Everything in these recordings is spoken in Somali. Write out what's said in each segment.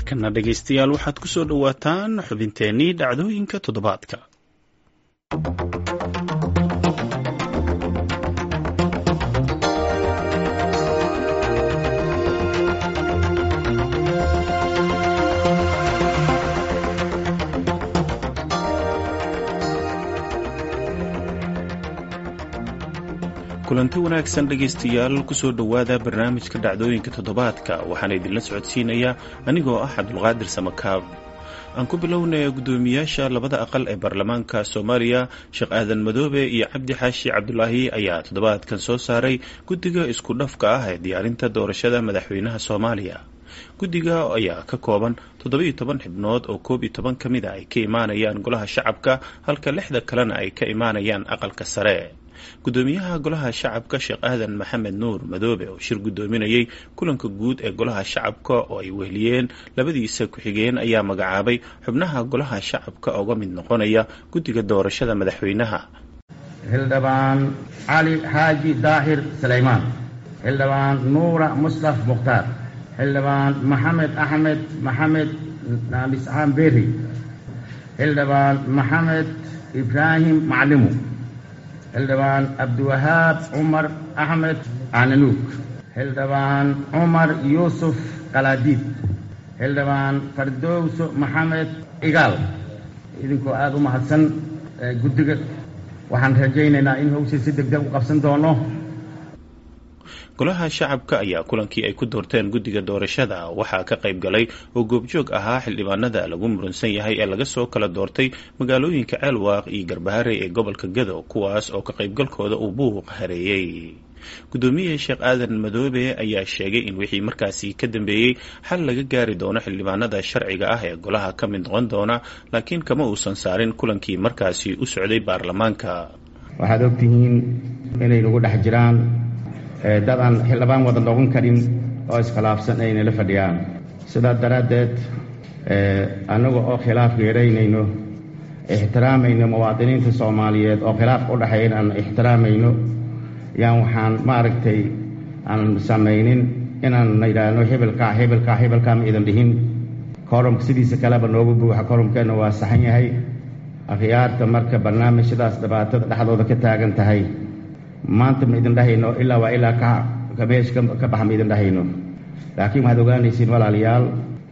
markana dhegaystayaal waxaad ku soo dhowaataan xubinteennii dhacdooyinka toddobaadka kulanti wanaagsan dhegaystayaal kusoo dhowaada barnaamijka dhacdooyinka toddobaadka waxaana idinla socodsiinayaa anigoo ah cabdulqaadir samakaab aan ku bilownaya guddoomiyaasha labada aqal ee baarlamaanka soomaaliya sheekh aadan madoobe iyo cabdi xaashi cabdulaahi ayaa toddobaadkan soo saaray guddiga isku dhafka ah ee diyaarinta doorashada madaxweynaha soomaaliya guddiga ayaa ka kooban toddobiiyo toban xibnood oo koob iyo toban ka mid a ay ka imaanayaan golaha shacabka halka lixda kalena ay ka imaanayaan aqalka sare guddoomiyaha golaha shacabka sheekh aadan maxamed nuur madoobe oo shir guddoominayay kulanka guud ee golaha shacabka oo ay weheliyeen labadiisa ku-xigeen ayaa magacaabay xubnaha golaha shacabka uga mid noqonaya guddiga doorashada madaxweynaha xildhibaan cali xaaji daahir sulaymaan xildhibaan nuura mustaf mukhtaar xildhibaan maxamed axmed maxamed naaliscaan beri xildhibaan maxamed ibraahim maclimu xildhibaan cabdiwahaab cumar axmed cananuug xildhibaan cumar yuusuf qalaadiid xildhibaan fardowso maxamed igaal idinkoo aada u mahadsan guddiga waxaan rajaynaynaa in hawshii si deg deg u qabsan doono golaha shacabka ayaa kulankii ay ku doorteen guddiga doorashada waxaa ka qayb galay oo goobjoog ahaa xildhibaanada lagu muransan yahay ee laga soo kala doortay magaalooyinka ceelwaaq iyo garbaharey ee gobolka gado kuwaas oo ka qaybgalkooda uu buuq hareeyey guddoomiye sheekh aadan madoobe ayaa sheegay in wixii markaasi ka dambeeyey xal laga gaari doono xildhibaanada sharciga ah ee golaha ka mid noqon doona laakiin kama uusan saarin kulankii markaasi u socday baarlamaanka waxaad ogtihiin inay nagu dhex jiraan dad aan xildhibaan wada noqon karin oo iskhilaafsan ayna la fadhiyaan sidaa daraaddeed annaga oo khilaafka yaraynayno ixtiraamayno muwaadiniinta soomaaliyeed oo khilaafka u dhexeeya aan ixtiraamayno yaan waxaan maaragtay aan samaynin inaan idhaahno hebelkaa hebelkaa hebelkaa ma idan dhihin korumka sidiisa kaleba noogu buuxa korumkeenna waa saxan yahay akhyaarta marka barnaamijyadaas dhibaatada dhexdooda ka taagan tahay maanta ma idin dhahayno ilaa waa ilaa ka meesha ka baxa ma idin dhahayno laakiin waxaad ogaanaysiin walaalayaal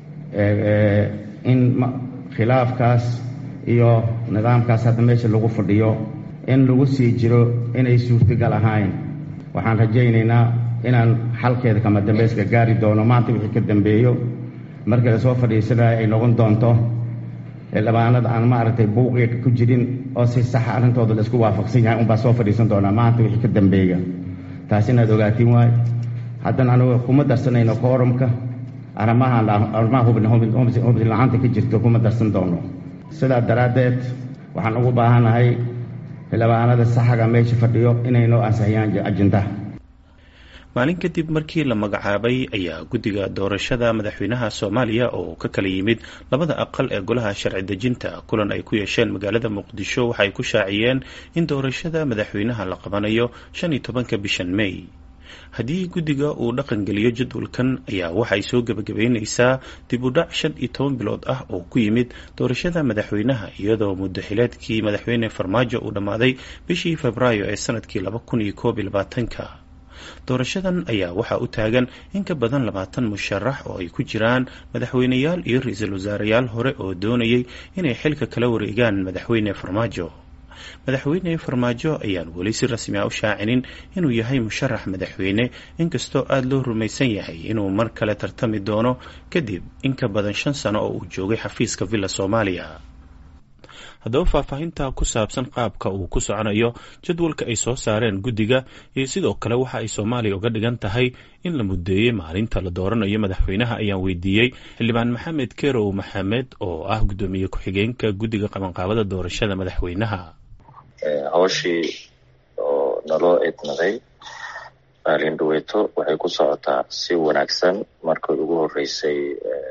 in khilaafkaas iyo nidaamkaas hadda meesha lagu fadhiyo in lagu sii jiro inay suurtagal ahayn waxaan rajaynaynaa inaan xalkeeda kama dambeyska gaari doono maanta wixii ka dambeeyo markii lasoo fadhiisanayo ay noqon doonto xildhibaanada aan maaragtay buuqiga ku jirin oo si saxa arrintooda la isku waafaqsan yahay unbaa soo fadhiisan doonaa maanta wixii ka dambeeya taas inaad ogaatiin waay haddana anugu kuma darsanayno koorumka arrimaha arrimaha hubin la-aanta ka jirto kuma darsan doono sidaa daraaddeed waxaan ugu baahanahay xildhibaanada saxaga meesha fadhiyo inay noo ansixiyaan ajindaha maalin kadib markii la magacaabay ayaa guddiga doorashada madaxweynaha soomaaliya oo ka kala yimid labada aqal ee golaha sharci dejinta kulan ay ku yeesheen magaalada muqdisho waxay ku shaaciyeen in doorashada madaxweynaha la qabanayo shan iyo tobanka bishan may haddii guddiga uu dhaqangeliyo jadwalkan ayaa waxay soo gebagabeyneysaa dib u dhac shan iyo toban bilood ah oo ku yimid doorashada madaxweynaha iyadoo muddaxileedkii madaxweyne farmaajo uu dhammaaday bishii febraayo ee sanadkii laba kun iyo koob iyo labaatanka doorashadan ayaa waxaa u taagan in ka badan labaatan musharax oo ay ku jiraan madaxweyneyaal iyo ra-iisul wasaareyaal hore oo doonayay inay xilka kala wareegaan madaxweyne farmaajo madaxweyne farmaajo ayaan weli si rasmi a u shaacinin inuu yahay musharax madaxweyne inkastoo aada loo rumaysan yahay inuu mar kale tartami doono kadib in ka badan shan sano oo uu joogay xafiiska villa soomaaliya haddaba faahfaahinta ku saabsan qaabka uu ku soconayo jadwalka ay soo saareen guddiga iyo sidoo kale waxa ay soomaaliya uga dhigan tahay in la muddeeyey maalinta la dooranayo madaxweynaha ayaan weydiiyey xildhibaan maxamed kerow maxamed oo ah guddoomiye ku-xigeenka guddiga qabanqaabada doorashada madaxweynaha hawshii oo naloo idnaday maalin dhaweeto waxay ku socotaa si wanaagsan markii ugu horeysay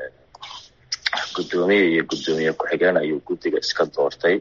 guddoomiye iyo guddoomiye ku-xigeen ayuu guddiga iska doortay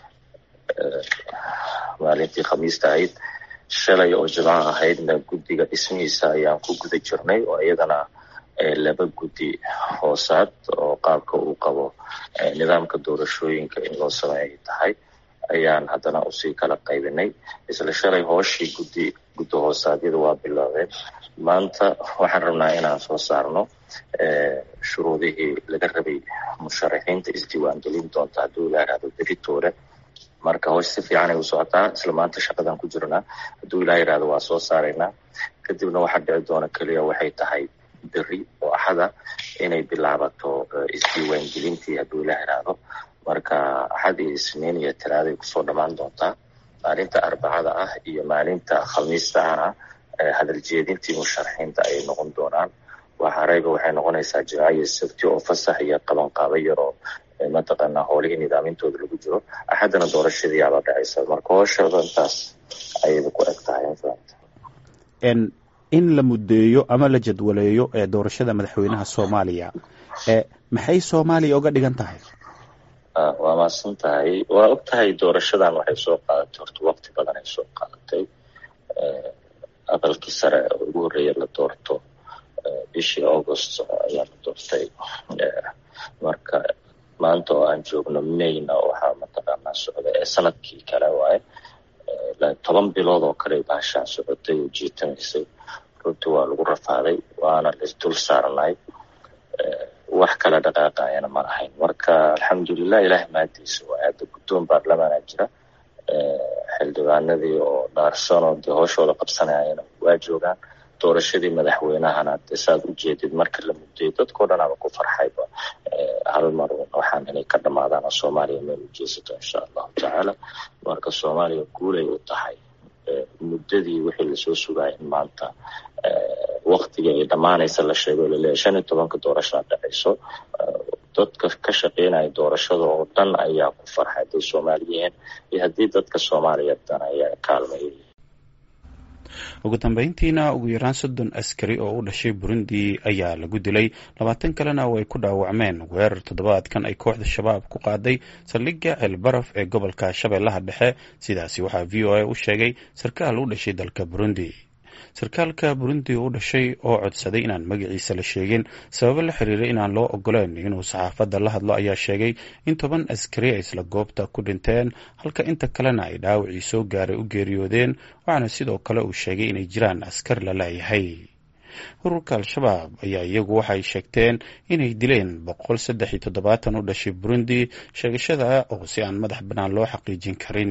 maalintii khamiista ahayd shalay oo jimco ahaydna guddiga dhismihiisa ayaan ku guda jirnay oo iyadana laba guddi hoosaad oo qaabka uu qabo nidaamka doorashooyinka in loo sameeyay tahay ayaan haddana usii kala qaybinay isla shalay hooshii guddi guddo hoosaadyada waa biloobeen maanta waxaan rabnaa inaan soo saarno shuruudihii laga rabay musharaxiinta isdiiwaangelin doonta hadduu ilaa yihahdo beritoore marka hoosh si fiican ay u socotaa isla maanta shaqadan ku jirnaa hadduu ilaa yihahdo waa soo saaraynaa kadibna waxaa dhici doona keliya waxay tahay beri oo axada inay bilaabato isdiiwaangelintii hadduu ilaa yihahdo marka axad iyo isniin iyo talaaday kusoo dhammaan doontaa maalinta arbacada ah iyo maalinta khamiista ahna hadal jeedintii musharaxiinta ayay noqon doonaan waxareyba waxay noqonaysaa jimaaca iyo sabti oo fasax iyo qabanqaabo yaroo mataqaanaa howlihii nidaamintooda lagu jiro axaddana doorashadii aaba dhacaysa marka hooshooda intaas ayayba ku eg tahay in la muddeeyo ama la jadwaleeyo ee doorashada madaxweynaha soomaaliya maxay soomaaliya uga dhigan tahay waa maadsan tahay waa og tahay doorashadan waxay soo qaadatay horta waqti badan ay soo qaadatay aqalkii sare oo ugu horreeya la doorto bishii august ayaa la doortay marka maanta oo aan joogno mayna waxaa mataqaanaa socda ee sanadkii kale waaye toban bilood oo kale baashaan socotay oo jiitamaysay runtii waa lagu rafaaday waana laisdul saarnay wax kala dhaqaaqayana ma lahayn marka alxamdulilah ilaah maadiisa waa hadda guddoon baarlamaana jira xildhibaanadii oo dhaarsanoo dee hooshooda qabsanayana waa joogaan doorashadii madaxweynahana de saad u jeedid marka la mudday dadkao dhan aba ku farxayba hal mar waxaan inay ka dhamaadaan oo soomaaliya meel u jeesato insha allahu tacaala marka soomaaliya guulay u tahay muddadii wixii lasoo sugaya in maanta waktiga ay dhammaanaysa la sheego laleeyahy shan iyo tobanka doorashaa dhacayso dadka ka shaqeynaya doorashada oo dhan ayaa ku farxay hadday soomaaliyihiin iyo haddii dadka soomaaliyeed dan ayaa kaalmayay ugu dambeyntiina ugu yaraan soddon askari oo u dhashay burundi ayaa lagu dilay labaatan kalena oo ay ku dhaawacmeen weerar toddobaadkan ay kooxda shabaab ku qaaday saldhigga ceelbaraf ee gobolka shabeellaha dhexe sidaasi waxaa v o a u sheegay sarkaal u dhashay dalka burundi sarkaalka burundi u dhashay oo codsaday inaan magaciisa la sheegin sababo la xiriiray inaan loo ogoleyn inuu saxaafadda la hadlo ayaa sheegay in toban askari ay isla goobta ku dhinteen halka inta kalena ay dhaawacii soo gaaray u geeriyoodeen waxaana sidoo kale uu sheegay inay jiraan askar la laayahay ururka al-shabaab ayaa iyagu waxay sheegteen inay dileen boqol saddex iyo toddobaatan u dhashay burundi sheegashada oo si aan madax bannaan loo xaqiijin karin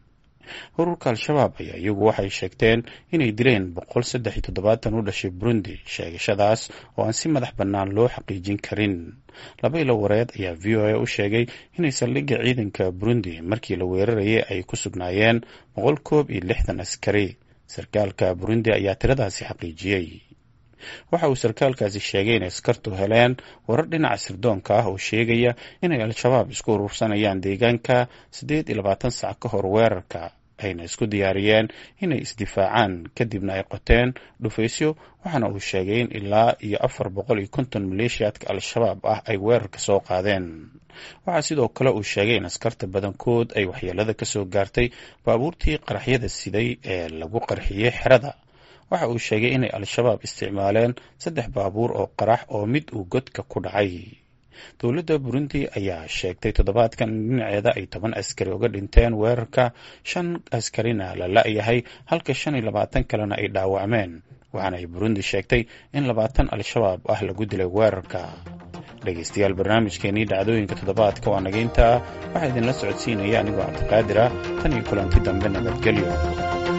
ururka al-shabaab ayaa iyagu waxay sheegteen inay dileen boqol saddex iyo toddobaatan u dhashay burundi sheegashadaas oo aan si madax bannaan loo xaqiijin karin laba ilo wareed ayaa v o a u sheegay inay saldhigga ciidanka burundi markii la weerarayay ay ku sugnaayeen boqol koob iyo lixdan askari sarkaalka burundi ayaa tiradaasi xaqiijiyey waxa uu sarkaalkaasi sheegay inay askartu heleen warar dhinaca sirdoonka ah oo sheegaya inay al-shabaab isku urursanayaan deegaanka siddeed iyo labaatan sac ka hor weerarka ayna isku diyaariyeen inay isdifaacaan kadibna ay qoteen dhufaysyo waxaana uu sheegay in ilaa iyo afar boqol iyo konton maleeshiyaadka al-shabaab ah ay weerarka soo qaadeen waxaa sidoo kale uu sheegay in askarta badankood ay waxyeelada ka soo gaartay baabuurtii qaraxyada siday ee lagu qarxiyey xerada waxa uu sheegay inay al-shabaab isticmaaleen saddex baabuur oo qarax oo mid uu godka ku dhacay dowladda burundi ayaa sheegtay toddobaadkan in dhinaceeda ay toban askari uga dhinteen weerarka shan askarina la la-yahay halka shan iyo labaatan kalena ay dhaawacmeen waxaana ay burundi sheegtay in labaatan al-shabaab ah lagu dilay weerarka dhegaystayaal barnaamijkeenii dhacdooyinka toddobaadka waa nageyntaa waxaa idinla socodsiinaya anigoo cabdiqaadir ah tan iyo kulanti dambe nabadgelyo